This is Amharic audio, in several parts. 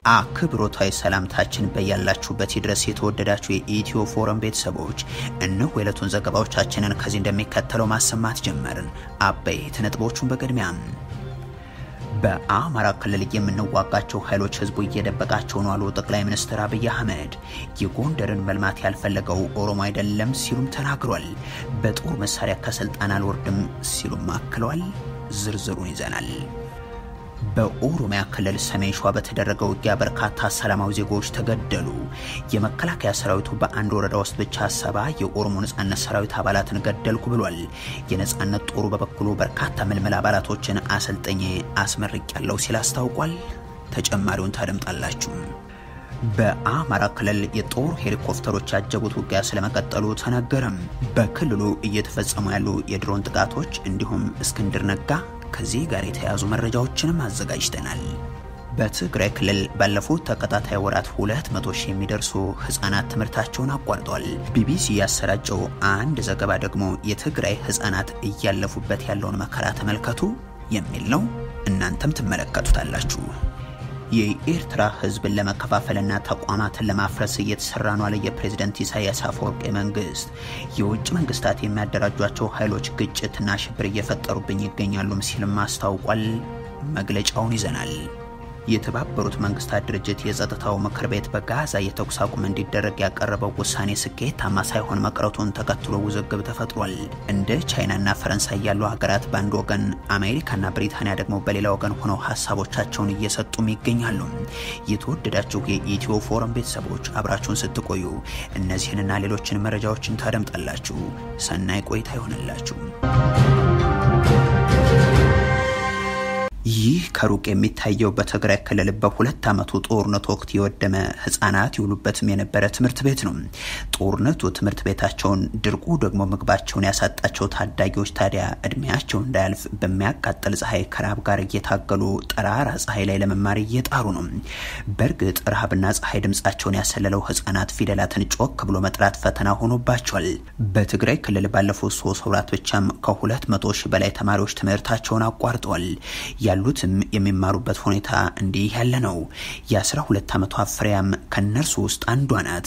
አክብሮታዊ ሰላምታችን በያላችሁበት ይድረስ። የተወደዳችሁ የኢትዮ ፎረም ቤተሰቦች እነሆ የዕለቱን ዘገባዎቻችንን ከዚህ እንደሚከተለው ማሰማት ጀመርን። አበይት ነጥቦቹን በቅድሚያ በአማራ ክልል የምንዋጋቸው ኃይሎች ህዝቡ እየደበቃቸው ነው አሉ ጠቅላይ ሚኒስትር አብይ አህመድ። የጎንደርን መልማት ያልፈለገው ኦሮሞ አይደለም ሲሉም ተናግሯል። በጦር መሳሪያ ከስልጣን አልወርድም ሲሉም አክለዋል። ዝርዝሩን ይዘናል። በኦሮሚያ ክልል ሰሜን ሸዋ በተደረገ ውጊያ በርካታ ሰላማዊ ዜጎች ተገደሉ። የመከላከያ ሰራዊቱ በአንድ ወረዳ ውስጥ ብቻ ሰባ የኦሮሞ ነጻነት ሰራዊት አባላትን ገደልኩ ብሏል። የነጻነት ጦሩ በበኩሉ በርካታ ምልምል አባላቶችን አሰልጠኜ አስመርቅ ያለው ሲል አስታውቋል። ተጨማሪውን ታደምጣላችሁ። በአማራ ክልል የጦር ሄሊኮፕተሮች ያጀቡት ውጊያ ስለመቀጠሉ ተነገረም። በክልሉ እየተፈጸሙ ያሉ የድሮን ጥቃቶች እንዲሁም እስክንድር ነጋ ከዚህ ጋር የተያዙ መረጃዎችንም አዘጋጅተናል። በትግራይ ክልል ባለፉት ተከታታይ ወራት 200 ሺህ የሚደርሱ ህጻናት ትምህርታቸውን አቋርጠዋል። ቢቢሲ ያሰራጨው አንድ ዘገባ ደግሞ የትግራይ ህጻናት እያለፉበት ያለውን መከራ ተመልከቱ የሚል ነው። እናንተም ትመለከቱታላችሁ። የኤርትራ ህዝብን ለመከፋፈልና ተቋማትን ለማፍረስ እየተሰራ ነው አለ የፕሬዝደንት ኢሳያስ አፈወርቂ መንግስት። የውጭ መንግስታት የሚያደራጇቸው ኃይሎች ግጭትና ሽብር እየፈጠሩብኝ ይገኛሉም ሲልም አስታውቋል። መግለጫውን ይዘናል። የተባበሩት መንግስታት ድርጅት የጸጥታው ምክር ቤት በጋዛ የተኩስ አቁም እንዲደረግ ያቀረበው ውሳኔ ስኬታማ ሳይሆን መቅረቱን ተከትሎ ውዝግብ ተፈጥሯል። እንደ ቻይናና ፈረንሳይ ያሉ ሀገራት በአንድ ወገን፣ አሜሪካና ብሪታንያ ደግሞ በሌላ ወገን ሆነው ሀሳቦቻቸውን እየሰጡም ይገኛሉ። የተወደዳችሁ የኢትዮ ፎረም ቤተሰቦች አብራችሁን ስትቆዩ እነዚህንና ሌሎችን መረጃዎችን ታደምጣላችሁ። ሰናይ ቆይታ ይሆንላችሁ። ይህ ከሩቅ የሚታየው በትግራይ ክልል በሁለት ዓመቱ ጦርነት ወቅት የወደመ ህጻናት ይውሉበትም የነበረ ትምህርት ቤት ነው። ጦርነቱ ትምህርት ቤታቸውን፣ ድርቁ ደግሞ ምግባቸውን ያሳጣቸው ታዳጊዎች ታዲያ እድሜያቸው እንዳያልፍ በሚያቃጥል ፀሐይ ከረሃብ ጋር እየታገሉ ጠራራ ፀሐይ ላይ ለመማር እየጣሩ ነው። በእርግጥ ረሃብና ፀሐይ ድምጻቸውን ያሰለለው ህጻናት ፊደላትን ጮክ ብሎ መጥራት ፈተና ሆኖባቸዋል። በትግራይ ክልል ባለፉት ሶስት ወራት ብቻም ከሁለት መቶ ሺህ በላይ ተማሪዎች ትምህርታቸውን አቋርጠዋል። ያሉትም የሚማሩበት ሁኔታ እንዲህ ያለ ነው። የአስራ ሁለት ዓመቷ ፍሬያም ከእነርሱ ውስጥ አንዷ ናት።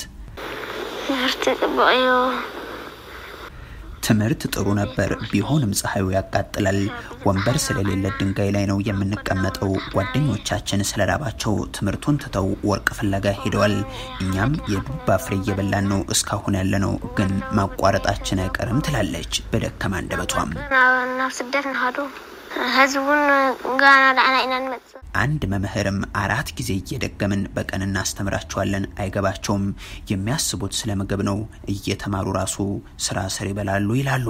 ትምህርት ጥሩ ነበር፣ ቢሆንም ፀሐዩ ያቃጥላል። ወንበር ስለሌለ ድንጋይ ላይ ነው የምንቀመጠው። ጓደኞቻችን ስለራባቸው ትምህርቱን ትተው ወርቅ ፍለጋ ሄደዋል። እኛም የዱባ ፍሬ እየበላን ነው እስካሁን ያለ ነው፣ ግን ማቋረጣችን አይቀርም ትላለች በደከማ አንደበቷም። ናብ ስደት ንኸዱ ህዝቡን ጋና ዳዕና ኢና ንመፅእ አንድ መምህርም አራት ጊዜ እየደገምን በቀን እናስተምራቸዋለን፣ አይገባቸውም። የሚያስቡት ስለ ምግብ ነው። እየተማሩ ራሱ ስራ ስር ይበላሉ ይላሉ።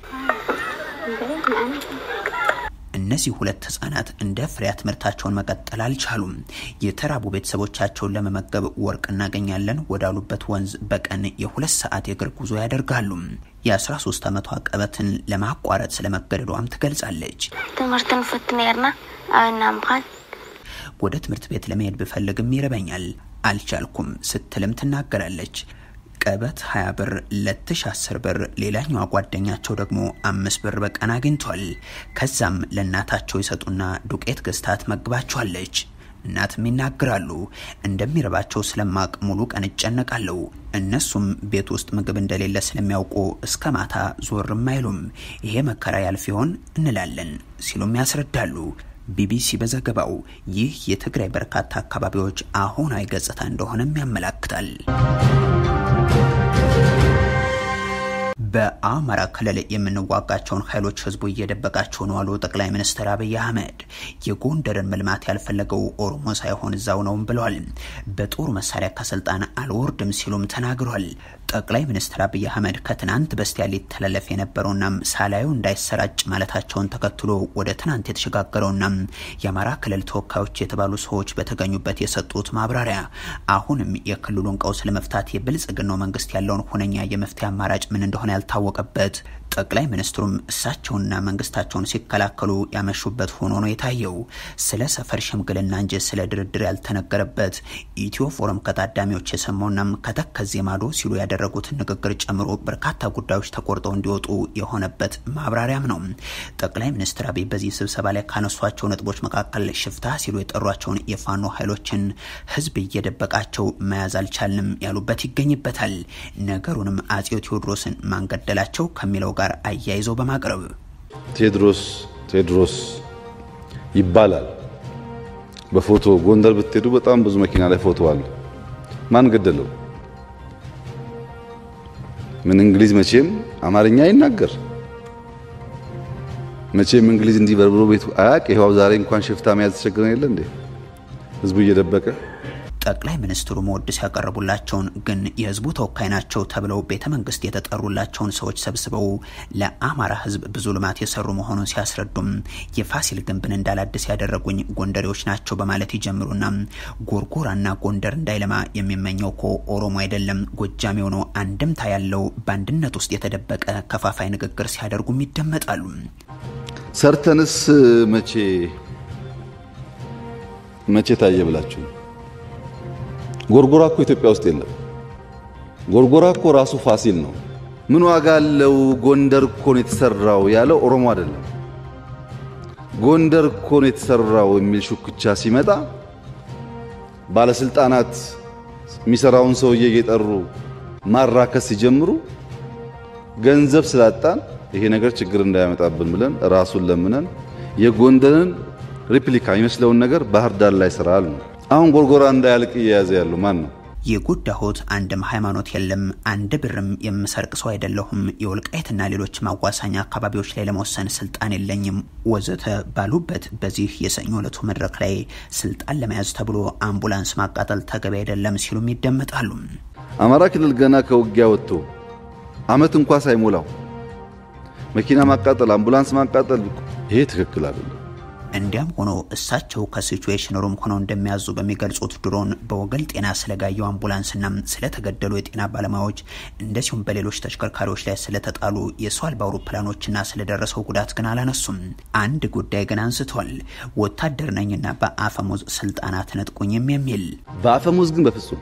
እነዚህ ሁለት ህጻናት እንደ ፍሬያ ትምህርታቸውን መቀጠል አልቻሉም። የተራቡ ቤተሰቦቻቸውን ለመመገብ ወርቅ እናገኛለን ወዳሉበት ወንዝ በቀን የሁለት ሰዓት የእግር ጉዞ ያደርጋሉ። የ13 ዓመቷ ቀበትን ለማቋረጥ ስለመገደዷም ትገልጻለች። ትምህርትን ፍት ነርና ኣብና ምዃን ወደ ትምህርት ቤት ለመሄድ ብፈልግም ይርበኛል፣ አልቻልኩም ስትልም ትናገራለች። ቀበት 20 ብር ለትሽ 10 ብር፣ ሌላኛዋ ጓደኛቸው ደግሞ አምስት ብር በቀን አግኝቷል። ከዛም ለእናታቸው ይሰጡና ዱቄት ገዝታ ትመግባቸዋለች። እናትም ይናገራሉ። እንደሚረባቸው ስለማቅ ሙሉ ቀን እጨነቃለሁ። እነሱም ቤት ውስጥ ምግብ እንደሌለ ስለሚያውቁ እስከ ማታ ዞርም አይሉም። ይሄ መከራ ያልፍ ይሆን እንላለን ሲሉም ያስረዳሉ። ቢቢሲ በዘገባው ይህ የትግራይ በርካታ አካባቢዎች አሁናዊ ገጽታ እንደሆነም ያመላክታል። በአማራ ክልል የምንዋጋቸውን ኃይሎች ህዝቡ እየደበቃቸው ነው አሉ ጠቅላይ ሚኒስትር አብይ አህመድ። የጎንደርን መልማት ያልፈለገው ኦሮሞ ሳይሆን እዛው ነውም ብለዋል። በጦር መሳሪያ ከስልጣን አልወርድም ሲሉም ተናግሯል። ጠቅላይ ሚኒስትር አብይ አህመድ ከትናንት በስቲያ ሊተላለፍ የነበረውና ሳላዩ እንዳይሰራጭ ማለታቸውን ተከትሎ ወደ ትናንት የተሸጋገረውና የአማራ ክልል ተወካዮች የተባሉ ሰዎች በተገኙበት የሰጡት ማብራሪያ አሁንም የክልሉን ቀውስ ለመፍታት የብልጽግናው መንግስት ያለውን ሁነኛ የመፍትሄ አማራጭ ምን እንደሆነ ያልታወቀበት ጠቅላይ ሚኒስትሩም እሳቸውና መንግስታቸውን ሲከላከሉ ያመሹበት ሆኖ ነው የታየው። ስለ ሰፈር ሽምግልና እንጂ ስለ ድርድር ያልተነገረበት ኢትዮ ፎረም ከታዳሚዎች የሰማውናም ከተከዜ ማዶ ሲሉ ያደረጉትን ንግግር ጨምሮ በርካታ ጉዳዮች ተቆርጠው እንዲወጡ የሆነበት ማብራሪያም ነው። ጠቅላይ ሚኒስትር አብይ በዚህ ስብሰባ ላይ ካነሷቸው ነጥቦች መካከል ሽፍታ ሲሉ የጠሯቸውን የፋኖ ኃይሎችን ህዝብ እየደበቃቸው መያዝ አልቻልንም ያሉበት ይገኝበታል። ነገሩንም አጼው ቴዎድሮስን ማንገደላቸው ከሚለው ጋር አያይዘው በማቅረብ ቴዎድሮስ ቴዎድሮስ ይባላል። በፎቶ ጎንደር ብትሄዱ በጣም ብዙ መኪና ላይ ፎቶ አለ። ማን ገደለው? ምን እንግሊዝ መቼም አማርኛ ይናገር መቼም እንግሊዝ እንዲህ በርብሮ ቤቱ አያቅ። ይኸው ዛሬ እንኳን ሽፍታ መያዝ ተቸግረን የለ እንዴ ህዝቡ እየደበቀ ጠቅላይ ሚኒስትሩ መወድስ ያቀረቡላቸውን ግን የህዝቡ ተወካይ ናቸው ተብለው ቤተ መንግስት የተጠሩላቸውን ሰዎች ሰብስበው ለአማራ ህዝብ ብዙ ልማት የሰሩ መሆኑን ሲያስረዱም የፋሲል ግንብን እንዳላድስ ያደረጉኝ ጎንደሬዎች ናቸው በማለት ይጀምሩና ጎርጎራና ጎንደር እንዳይለማ የሚመኘው እኮ ኦሮሞ አይደለም ጎጃሜው ነው፣ አንድምታ ያለው በአንድነት ውስጥ የተደበቀ ከፋፋይ ንግግር ሲያደርጉም ይደመጣሉ። ሰርተንስ መቼ መቼ ታየ ብላችሁ ጎርጎራ እኮ ኢትዮጵያ ውስጥ የለም። ጎርጎራ እኮ ራሱ ፋሲል ነው። ምን ዋጋ አለው? ጎንደር እኮ ነው የተሰራው ያለው ኦሮሞ አይደለም። ጎንደር እኮ ነው የተሰራው የሚል ሹክቻ ሲመጣ ባለስልጣናት የሚሰራውን ሰውዬ እየጠሩ ማራከስ ሲጀምሩ ገንዘብ ስላጣን ይሄ ነገር ችግር እንዳያመጣብን ብለን ራሱን ለምነን የጎንደርን ሪፕሊካ የሚመስለውን ነገር ባህር ዳር ላይ ስራል ነው። አሁን ጎርጎራ እንዳያልቅ እየያዘ ያለው ማን ነው? የጎዳሁት አንድም ሃይማኖት የለም፣ አንድ ብርም የምሰርቅ ሰው አይደለሁም፣ የወልቃይትና ሌሎች ማዋሳኛ አካባቢዎች ላይ ለመወሰን ስልጣን የለኝም ወዘተ ባሉበት በዚህ የሰኞ ዕለቱ መድረክ ላይ ስልጣን ለመያዝ ተብሎ አምቡላንስ ማቃጠል ተገቢ አይደለም ሲሉም ይደመጣሉ። አማራ ክልል ገና ከውጊያ ወጥቶ አመት እንኳ ሳይሞላው መኪና ማቃጠል፣ አምቡላንስ ማቃጠል ይሄ ትክክል አይደለም። እንዲያም ሆኖ እሳቸው ከሲቹዌሽን ሩም ሆነው እንደሚያዙ በሚገልጹት ድሮን በወገል ጤና ስለጋየው አምቡላንስና ስለተገደሉ የጤና ባለሙያዎች እንደዚሁም በሌሎች ተሽከርካሪዎች ላይ ስለተጣሉ የሰው አልባ አውሮፕላኖችና ስለደረሰው ጉዳት ግን አላነሱም። አንድ ጉዳይ ግን አንስቷል። ወታደር ነኝና በአፈሙዝ ስልጣናት ነጥቁኝም የሚል በአፈሙዝ ግን በፍጹም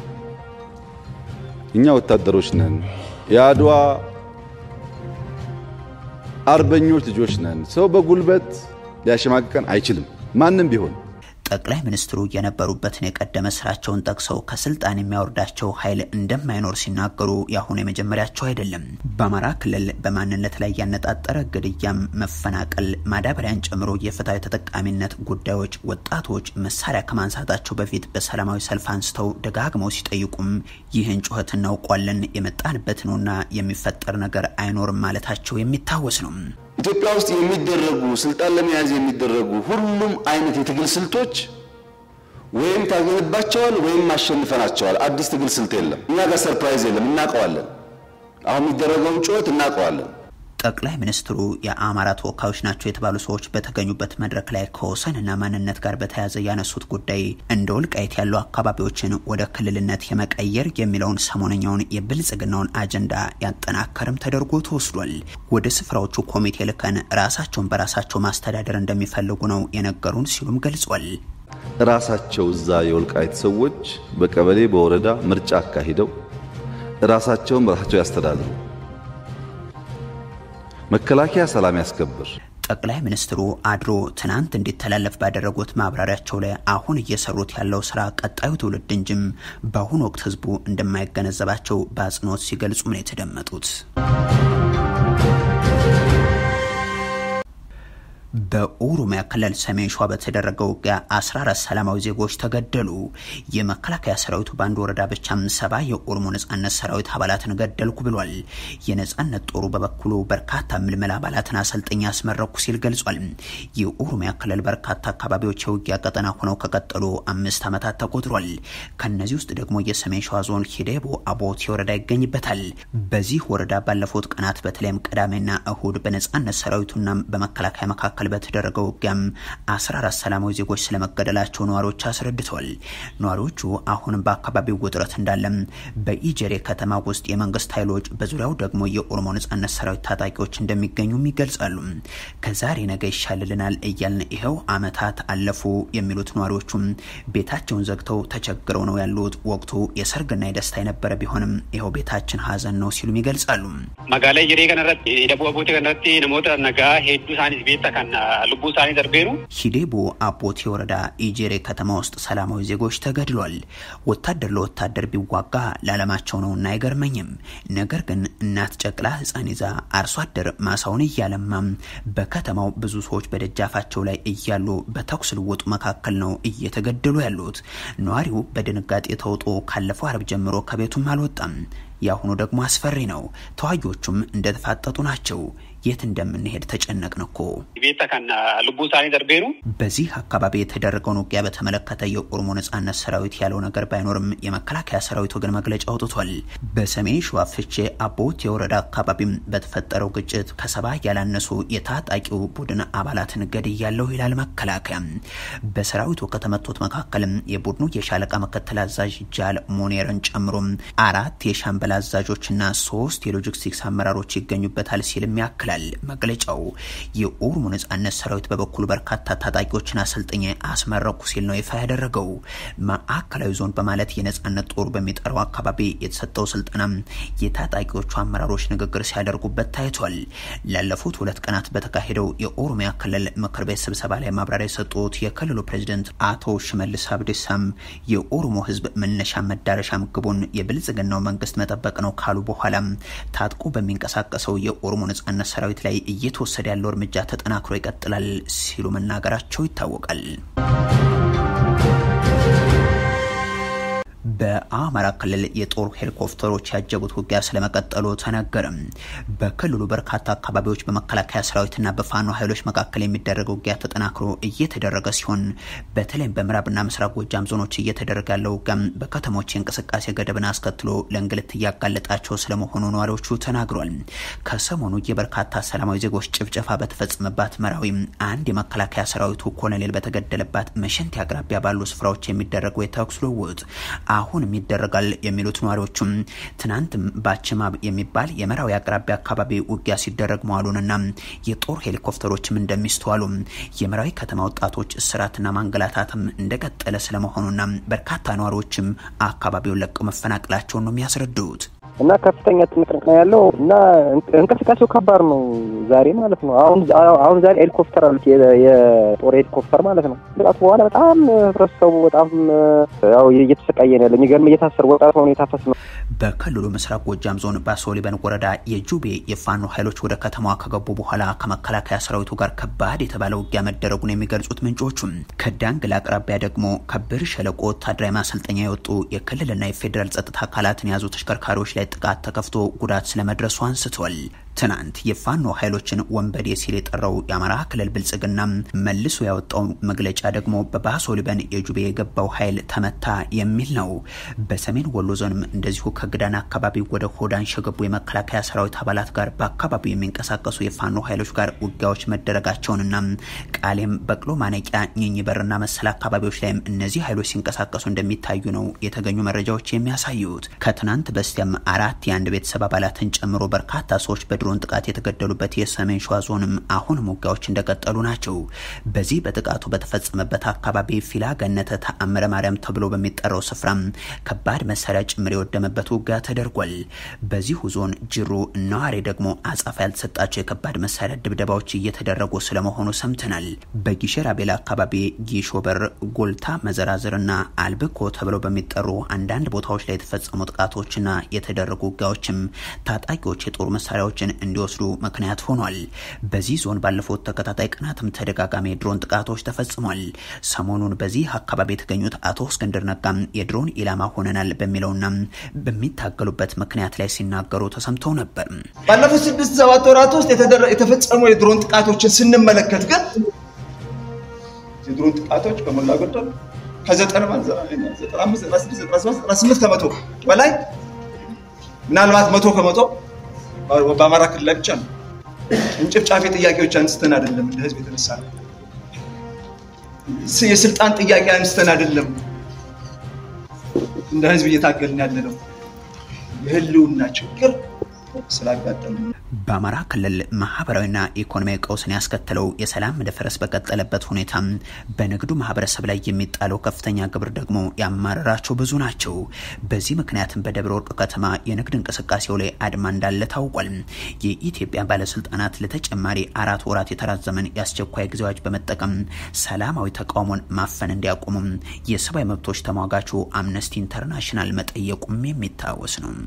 እኛ ወታደሮች ነን፣ የአድዋ አርበኞች ልጆች ነን። ሰው በጉልበት ሊያሸማቅቀን አይችልም። ማንም ቢሆን ጠቅላይ ሚኒስትሩ የነበሩበትን የቀደመ ስራቸውን ጠቅሰው ከስልጣን የሚያወርዳቸው ኃይል እንደማይኖር ሲናገሩ የአሁኑ የመጀመሪያቸው አይደለም። በአማራ ክልል በማንነት ላይ ያነጣጠረ ግድያም፣ መፈናቀል፣ ማዳበሪያን ጨምሮ የፍትሐዊ ተጠቃሚነት ጉዳዮች ወጣቶች መሳሪያ ከማንሳታቸው በፊት በሰላማዊ ሰልፍ አንስተው ደጋግመው ሲጠይቁም ይህን ጩኸት እናውቋለን የመጣንበት ነውና የሚፈጠር ነገር አይኖርም ማለታቸው የሚታወስ ነው። ኢትዮጵያ ውስጥ የሚደረጉ ስልጣን ለመያዝ የሚደረጉ ሁሉም አይነት የትግል ስልቶች ወይም ታገንባቸዋል ወይም አሸንፈናቸዋል። አዲስ ትግል ስልት የለም። እኛ ጋር ሰርፕራይዝ የለም። እናውቀዋለን። አሁን የሚደረገውን ጩኸት እናውቀዋለን። ጠቅላይ ሚኒስትሩ የአማራ ተወካዮች ናቸው የተባሉ ሰዎች በተገኙበት መድረክ ላይ ከወሰንና ማንነት ጋር በተያያዘ ያነሱት ጉዳይ እንደ ወልቃይት ያሉ አካባቢዎችን ወደ ክልልነት የመቀየር የሚለውን ሰሞነኛውን የብልጽግናውን አጀንዳ ያጠናከርም ተደርጎ ተወስዷል። ወደ ስፍራዎቹ ኮሚቴ ልከን ራሳቸውን በራሳቸው ማስተዳደር እንደሚፈልጉ ነው የነገሩን ሲሉም ገልጿል። ራሳቸው እዛ የወልቃይት ሰዎች በቀበሌ በወረዳ ምርጫ አካሂደው ራሳቸውን በራሳቸው ያስተዳድሩ። መከላከያ ሰላም ያስከብር። ጠቅላይ ሚኒስትሩ አድሮ ትናንት እንዲተላለፍ ባደረጉት ማብራሪያቸው ላይ አሁን እየሰሩት ያለው ስራ ቀጣዩ ትውልድ እንጂም በአሁኑ ወቅት ህዝቡ እንደማይገነዘባቸው በአጽንኦት ሲገልጹ ነው የተደመጡት። በኦሮሚያ ክልል ሰሜን ሸዋ በተደረገው ውጊያ 14 ሰላማዊ ዜጎች ተገደሉ። የመከላከያ ሰራዊቱ በአንድ ወረዳ ብቻም ሰባ የኦሮሞ ነጻነት ሰራዊት አባላትን ገደልኩ ብሏል። የነጻነት ጦሩ በበኩሉ በርካታ ምልምል አባላትን አሰልጠኛ ያስመረኩ ሲል ገልጿል። የኦሮሚያ ክልል በርካታ አካባቢዎች የውጊያ ቀጠና ሆነው ከቀጠሉ አምስት ዓመታት ተቆጥሯል። ከነዚህ ውስጥ ደግሞ የሰሜን ሸዋ ዞን ሂዴቦ አቦቴ ወረዳ ይገኝበታል። በዚህ ወረዳ ባለፉት ቀናት በተለይም ቅዳሜና እሁድ በነጻነት ሰራዊቱና በመከላከያ መካከል መካከል በተደረገው ውጊያም 14 ሰላማዊ ዜጎች ስለመገደላቸው ነዋሪዎች አስረድተዋል። ነዋሪዎቹ አሁንም በአካባቢው ውጥረት እንዳለም በኢጀሬ ከተማ ውስጥ የመንግስት ኃይሎች በዙሪያው ደግሞ የኦሮሞ ነጻነት ሰራዊት ታጣቂዎች እንደሚገኙም ይገልጻሉ። ከዛሬ ነገ ይሻልልናል እያልን ይኸው አመታት አለፉ የሚሉት ነዋሪዎቹም ቤታቸውን ዘግተው ተቸግረው ነው ያሉት። ወቅቱ የሰርግና የደስታ የነበረ ቢሆንም ይኸው ቤታችን ሀዘን ነው ሲሉም ይገልጻሉ። መጋላ ጀሬ ከነረት ደቡ አቦቴ ከነረት ነሞተ ነጋ ሄዱ ሳኒስ ቤታ ከና ልቡ ሳኒ ደርቤሩ ሂዴቡ አቦቴ ወረዳ ኢጄሬ ከተማ ውስጥ ሰላማዊ ዜጎች ተገድሏል። ወታደር ለወታደር ቢዋጋ ለዓለማቸው ነውና አይገርመኝም። ነገር ግን እናት ጨቅላ ህፃን ይዛ አርሶ አደር ማሳውን እያለማም በከተማው ብዙ ሰዎች በደጃፋቸው ላይ እያሉ በተኩስ ልውጡ መካከል ነው እየተገደሉ ያሉት። ነዋሪው በድንጋጤ ተውጦ ካለፈው አርብ ጀምሮ ከቤቱም አልወጣም። የአሁኑ ደግሞ አስፈሪ ነው። ተዋጊዎቹም እንደተፋጠጡ ናቸው። የት እንደምንሄድ ተጨነቅን እኮ። ቤታ ከና ልቡ ሳኒ ደርቤሩ በዚህ አካባቢ የተደረገውን ውጊያ በተመለከተ የኦሮሞ ነጻነት ሰራዊት ያለው ነገር ባይኖርም የመከላከያ ሰራዊቱ ግን መግለጫ አውጥቷል። በሰሜን ሸዋ ፍቼ አቦት የወረዳ አካባቢም በተፈጠረው ግጭት ከሰባ ያላነሱ የታጣቂው ቡድን አባላትን ገድያለሁ ይላል መከላከያ። በሰራዊቱ ከተመቱት መካከልም የቡድኑ የሻለቃ ምክትል አዛዥ ጃል ሞኔርን ጨምሮ አራት የሻምበል አዛዦችና ሶስት የሎጂስቲክስ አመራሮች ይገኙበታል ሲልም ያክላል መግለጫው። የኦሮሞ ነጻነት ሰራዊት በበኩሉ በርካታ ታጣቂዎችን አሰልጥኜ አስመረኩ ሲል ነው ይፋ ያደረገው። ማዕከላዊ ዞን በማለት የነጻነት ጦሩ በሚጠራው አካባቢ የተሰጠው ስልጠና የታጣቂዎቹ አመራሮች ንግግር ሲያደርጉበት ታይቷል። ላለፉት ሁለት ቀናት በተካሄደው የኦሮሚያ ክልል ምክር ቤት ስብሰባ ላይ ማብራሪያ የሰጡት የክልሉ ፕሬዚደንት አቶ ሽመልስ አብዲሳም የኦሮሞ ሕዝብ መነሻ መዳረሻም ግቡን የብልጽግናው መንግስት መጠበቅ ነው ካሉ በኋላም ታጥቆ በሚንቀሳቀሰው የኦሮሞ ነጻነት ሰራዊት ላይ እየተወሰደ ያለው እርምጃ ተጠናክሮ ይቀጥላል ሲሉ መናገራቸው ይታወቃል። በአማራ ክልል የጦር ሄሊኮፕተሮች ያጀቡት ውጊያ ስለመቀጠሉ ተነገረም። በክልሉ በርካታ አካባቢዎች በመከላከያ ሰራዊትና በፋኖ ኃይሎች መካከል የሚደረገው ውጊያ ተጠናክሮ እየተደረገ ሲሆን በተለይም በምዕራብና ምስራቅ ጎጃም ዞኖች እየተደረገ ያለው ውጊያም በከተሞች የእንቅስቃሴ ገደብን አስከትሎ ለእንግልት እያጋለጣቸው ስለመሆኑ ነዋሪዎቹ ተናግሯል። ከሰሞኑ የበርካታ ሰላማዊ ዜጎች ጭፍጨፋ በተፈጸመባት መራዊ አንድ የመከላከያ ሰራዊቱ ኮሎኔል በተገደለባት መሸንቲ አቅራቢያ ባሉ ስፍራዎች የሚደረገው የተኩስ ልውውጥ አሁንም ይደረጋል የሚሉት ነዋሪዎቹም ትናንትም በአችማብ የሚባል የመራዊ አቅራቢያ አካባቢ ውጊያ ሲደረግ መዋሉንና የጦር ሄሊኮፕተሮችም እንደሚስተዋሉ የመራዊ ከተማ ወጣቶች እስራትና ማንገላታትም እንደቀጠለ ስለመሆኑና በርካታ ነዋሪዎችም አካባቢውን ለቀው መፈናቀላቸውን ነው የሚያስረዱት። እና ከፍተኛ ጥንቅንቅ ነው ያለው እና እንቅስቃሴው ከባድ ነው ዛሬ ማለት ነው። አሁን አሁን ዛሬ ሄሊኮፕተር አሉት የጦር ሄሊኮፕተር ማለት ነው። ጥቃቱ በኋላ በጣም ህብረተሰቡ በጣም ያው እየተሰቃየ ነው ያለ። የሚገርም እየታሰሩ ወጣት ሆኖ የታፈስ ነው። በክልሉ ምስራቅ ጎጃም ዞን ባሶሊበን ወረዳ የጁቤ የፋኖ ኃይሎች ወደ ከተማዋ ከገቡ በኋላ ከመከላከያ ሰራዊቱ ጋር ከባድ የተባለ ውጊያ መደረጉን የሚገልጹት ምንጮቹም ከዳንግላ አቅራቢያ ደግሞ ከብር ሸለቆ ወታደራዊ ማሰልጠኛ የወጡ የክልልና የፌዴራል ጸጥታ አካላትን የያዙ ተሽከርካሪዎች ላይ ጥቃት ተከፍቶ ጉዳት ስለመድረሱ አንስተዋል። ትናንት የፋኖ ኃይሎችን ወንበዴ ሲል የጠራው የአማራ ክልል ብልጽግና መልሶ ያወጣው መግለጫ ደግሞ በባሶ ሊበን የጁቤ የገባው ኃይል ተመታ የሚል ነው። በሰሜን ወሎ ዞንም እንደዚሁ ከግዳን አካባቢ ወደ ሆዳን ሸገቡ የመከላከያ ሰራዊት አባላት ጋር በአካባቢው የሚንቀሳቀሱ የፋኖ ኃይሎች ጋር ውጊያዎች መደረጋቸውንና ቃሌም በቅሎ ማነቂያ ኝኝ በርና መሰል አካባቢዎች ላይም እነዚህ ኃይሎች ሲንቀሳቀሱ እንደሚታዩ ነው የተገኙ መረጃዎች የሚያሳዩት። ከትናንት በስቲያም አራት የአንድ ቤተሰብ አባላትን ጨምሮ በርካታ ሰዎች በ ድሮን ጥቃት የተገደሉበት የሰሜን ሸዋ ዞንም አሁንም ውጊያዎች እንደቀጠሉ ናቸው። በዚህ በጥቃቱ በተፈጸመበት አካባቢ ፊላ ገነተ ተአምረ ማርያም ተብሎ በሚጠራው ስፍራም ከባድ መሳሪያ ጭምር የወደመበት ውጊያ ተደርጓል። በዚሁ ዞን ጅሩ ነዋሪ ደግሞ አጻፋ ያልተሰጣቸው የከባድ መሳሪያ ድብደባዎች እየተደረጉ ስለመሆኑ ሰምተናል። በጊሸር አቤላ አካባቢ ጊሾበር፣ ጎልታ፣ መዘራዝርና አልብኮ ተብለው በሚጠሩ አንዳንድ ቦታዎች ላይ የተፈጸሙ ጥቃቶችና የተደረጉ ውጊያዎችም ታጣቂዎች የጦር መሳሪያዎችን እንዲወስዱ ምክንያት ሆኗል። በዚህ ዞን ባለፉት ተከታታይ ቀናትም ተደጋጋሚ የድሮን ጥቃቶች ተፈጽሟል። ሰሞኑን በዚህ አካባቢ የተገኙት አቶ እስክንድር ነጋም የድሮን ኢላማ ሆነናል በሚለውና በሚታገሉበት ምክንያት ላይ ሲናገሩ ተሰምተው ነበር። ባለፉት ስድስት ሰባት ወራት ውስጥ የተፈጸሙ የድሮን ጥቃቶችን ስንመለከት ግን የድሮን ጥቃቶች በሞላ ጎደል ከ95 ከመቶ በላይ ምናልባት መቶ ከመቶ በአማራ ክልል ላይ ብቻ ነው እንጭፍጫፊ ጥያቄዎች አንስተን አይደለም እንደ ህዝብ የተነሳ ነው። የስልጣን ጥያቄ አንስተን አይደለም እንደ ህዝብ እየታገልን ያለ ነው። የህልውና ችግር ስላጋጠሙ በአማራ ክልል ማህበራዊና ኢኮኖሚያዊ ቀውስን ያስከተለው የሰላም መደፈረስ በቀጠለበት ሁኔታ በንግዱ ማህበረሰብ ላይ የሚጣለው ከፍተኛ ግብር ደግሞ ያማረራቸው ብዙ ናቸው። በዚህ ምክንያትም በደብረ ወርቅ ከተማ የንግድ እንቅስቃሴው ላይ አድማ እንዳለ ታውቋል። የኢትዮጵያ ባለስልጣናት ለተጨማሪ አራት ወራት የተራዘመን የአስቸኳይ ጊዜ አዋጅ በመጠቀም ሰላማዊ ተቃውሞን ማፈን እንዲያቆሙም የሰብአዊ መብቶች ተሟጋቹ አምነስቲ ኢንተርናሽናል መጠየቁም የሚታወስ ነው።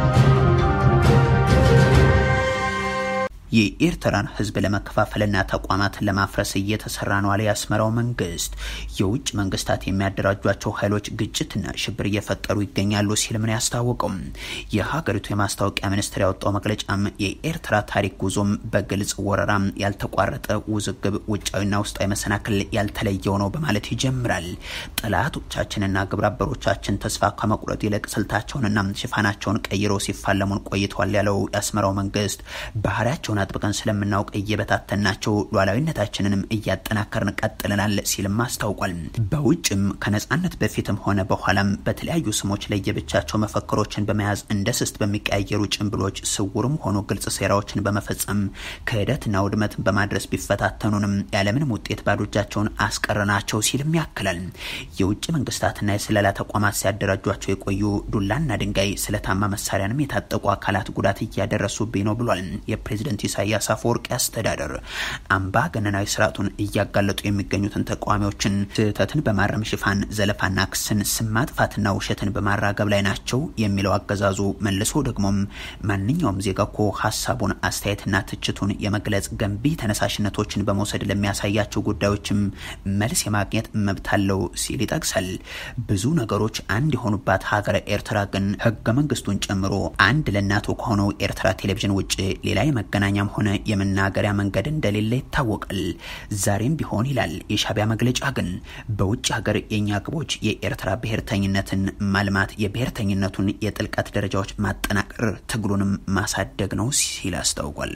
የኤርትራን ህዝብ ለመከፋፈልና ተቋማትን ለማፍረስ እየተሰራ ነው አለ የአስመራው መንግስት። የውጭ መንግስታት የሚያደራጇቸው ኃይሎች ግጭትና ሽብር እየፈጠሩ ይገኛሉ ሲል ምን ያስታወቀው የሀገሪቱ የማስታወቂያ ሚኒስትር ያወጣው መግለጫም የኤርትራ ታሪክ ጉዞም በግልጽ ወረራ፣ ያልተቋረጠ ውዝግብ፣ ውጫዊና ውስጣዊ መሰናክል ያልተለየው ነው በማለት ይጀምራል። ጠላቶቻችንና ግብረ አበሮቻችን ተስፋ ከመቁረጥ ይልቅ ስልታቸውንና ሽፋናቸውን ቀይረው ሲፋለሙን ቆይተዋል ያለው የአስመራው መንግስት ባህሪያቸውን አጥብቀን ስለምናውቅ እየበታተናቸው ሉዓላዊነታችንንም እያጠናከርን ቀጥለናል ሲልም አስታውቋል። በውጭም ከነጻነት በፊትም ሆነ በኋላም በተለያዩ ስሞች ለየብቻቸው መፈክሮችን በመያዝ እንደ ስስት በሚቀያየሩ ጭንብሎች ስውርም ሆኖ ግልጽ ሴራዎችን በመፈጸም ክህደትና ውድመትን በማድረስ ቢፈታተኑንም ያለምንም ውጤት ባዶ እጃቸውን አስቀረናቸው ሲልም ያክላል። የውጭ መንግስታትና የስለላ ተቋማት ሲያደራጇቸው የቆዩ ዱላና ድንጋይ ስለታማ መሳሪያንም የታጠቁ አካላት ጉዳት እያደረሱብኝ ነው ብሏል። የፕሬዝደንት ኢሳያስ አፈወርቂ አስተዳደር አምባገነናዊ ስርዓቱን እያጋለጡ የሚገኙትን ተቃዋሚዎችን ስህተትን በማረም ሽፋን ዘለፋና ክስን ስም ማጥፋትና ውሸትን በማራገብ ላይ ናቸው የሚለው አገዛዙ መልሶ ደግሞም ማንኛውም ዜጋ እኮ ሀሳቡን አስተያየትና ትችቱን የመግለጽ ገንቢ ተነሳሽነቶችን በመውሰድ ለሚያሳያቸው ጉዳዮችም መልስ የማግኘት መብት አለው ሲል ይጠቅሳል። ብዙ ነገሮች አንድ የሆኑባት ሀገረ ኤርትራ ግን ህገ መንግስቱን ጨምሮ አንድ ለእናቱ ከሆነው ኤርትራ ቴሌቪዥን ውጭ ሌላ የመገናኛም ሆነ የመናገሪያ መንገድ እንደሌለ ይታወቃል። ዛሬም ቢሆን ይላል የሻዕቢያ መግለጫ ግን በውጭ ሀገር የእኛ ግቦች የኤርትራ ብሔርተኝነትን ማልማት፣ የብሔርተኝነቱን የጥልቀት ደረጃዎች ማጠናቀር፣ ትግሉንም ማሳደግ ነው ሲል አስታውቋል።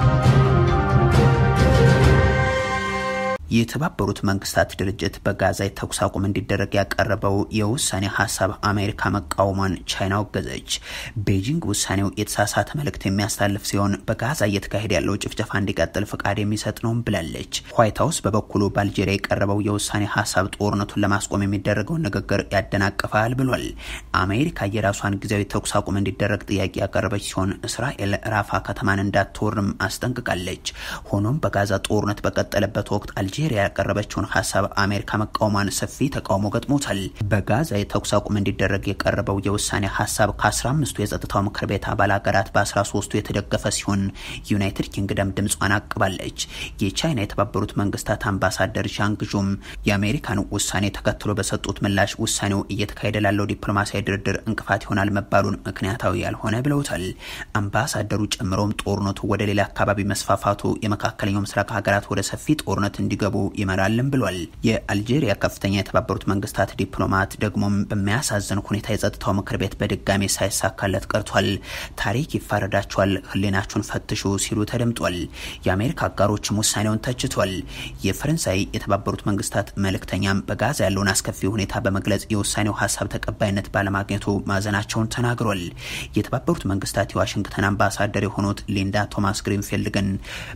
የተባበሩት መንግስታት ድርጅት በጋዛ የተኩስ አቁም እንዲደረግ ያቀረበው የውሳኔ ሀሳብ አሜሪካ መቃወሟን ቻይና ወገዘች። ቤጂንግ ውሳኔው የተሳሳተ መልእክት የሚያስተላልፍ ሲሆን በጋዛ እየተካሄደ ያለው ጭፍጨፋ እንዲቀጥል ፍቃድ የሚሰጥ ነው ብላለች። ዋይት ሀውስ በበኩሉ በአልጄሪያ የቀረበው የውሳኔ ሀሳብ ጦርነቱን ለማስቆም የሚደረገውን ንግግር ያደናቅፋል ብሏል። አሜሪካ የራሷን ጊዜያዊ ተኩስ አቁም እንዲደረግ ጥያቄ ያቀረበች ሲሆን እስራኤል ራፋ ከተማን እንዳትወርም አስጠንቅቃለች። ሆኖም በጋዛ ጦርነት በቀጠለበት ወቅት አልጄሪያ ያቀረበችውን ሀሳብ አሜሪካ መቃወሟን ሰፊ ተቃውሞ ገጥሞታል። በጋዛ የተኩስ አቁም እንዲደረግ የቀረበው የውሳኔ ሀሳብ ከ15ቱ የጸጥታው ምክር ቤት አባል ሀገራት በ13ቱ የተደገፈ ሲሆን ዩናይትድ ኪንግደም ድምጿን አቅባለች። የቻይና የተባበሩት መንግስታት አምባሳደር ዣንግ ዡም የአሜሪካን ውሳኔ ተከትሎ በሰጡት ምላሽ ውሳኔው እየተካሄደ ላለው ዲፕሎማሲያዊ ድርድር እንቅፋት ይሆናል መባሉን ምክንያታዊ ያልሆነ ብለውታል። አምባሳደሩ ጨምሮም ጦርነቱ ወደ ሌላ አካባቢ መስፋፋቱ የመካከለኛው ምስራቅ ሀገራት ወደ ሰፊ ጦርነት እንዲገቡ ይመራልም ብሏል። የአልጄሪያ ከፍተኛ የተባበሩት መንግስታት ዲፕሎማት ደግሞም በሚያሳዝን ሁኔታ የጸጥታው ምክር ቤት በድጋሚ ሳይሳካለት ቀርቷል። ታሪክ ይፋረዳቸዋል፣ ህሊናችሁን ፈትሹ ሲሉ ተደምጧል። የአሜሪካ አጋሮችም ውሳኔውን ተችቷል። የፈረንሳይ የተባበሩት መንግስታት መልእክተኛም በጋዛ ያለውን አስከፊ ሁኔታ በመግለጽ የውሳኔው ሀሳብ ተቀባይነት ባለማግኘቱ ማዘናቸውን ተናግሯል። የተባበሩት መንግስታት የዋሽንግተን አምባሳደር የሆኑት ሊንዳ ቶማስ ግሪንፊልድ ግን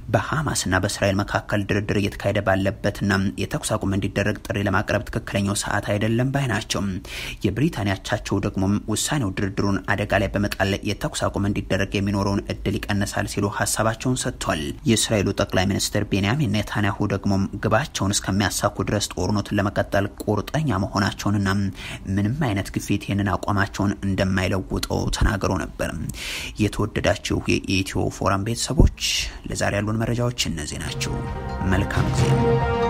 በሐማስና በእስራኤል መካከል ድርድር እየተካሄደ ባለበትና የተኩስ አቁም እንዲደረግ ጥሪ ለማቅረብ ትክክለኛው ሰዓት አይደለም ባይ ናቸው። የብሪታንያ አቻቸው ደግሞ ውሳኔው ድርድሩን አደጋ ላይ በመጣል የተኩስ አቁም እንዲደረግ የሚኖረውን እድል ይቀንሳል ሲሉ ሀሳባቸውን ሰጥቷል። የእስራኤሉ ጠቅላይ ሚኒስትር ቤንያሚን ኔታንያሁ ደግሞ ግባቸውን እስከሚያሳኩ ድረስ ጦርነቱን ለመቀጠል ቁርጠኛ መሆናቸውንና ምንም አይነት ግፊት ይህንን አቋማቸውን እንደማይለውጠው ተናግሮ ነበር። የተወደዳችሁ የኢትዮ ፎረም ቤተሰቦች ለዛሬ ያሉን መረጃዎች እነዚህ ናቸው። መልካም ጊዜ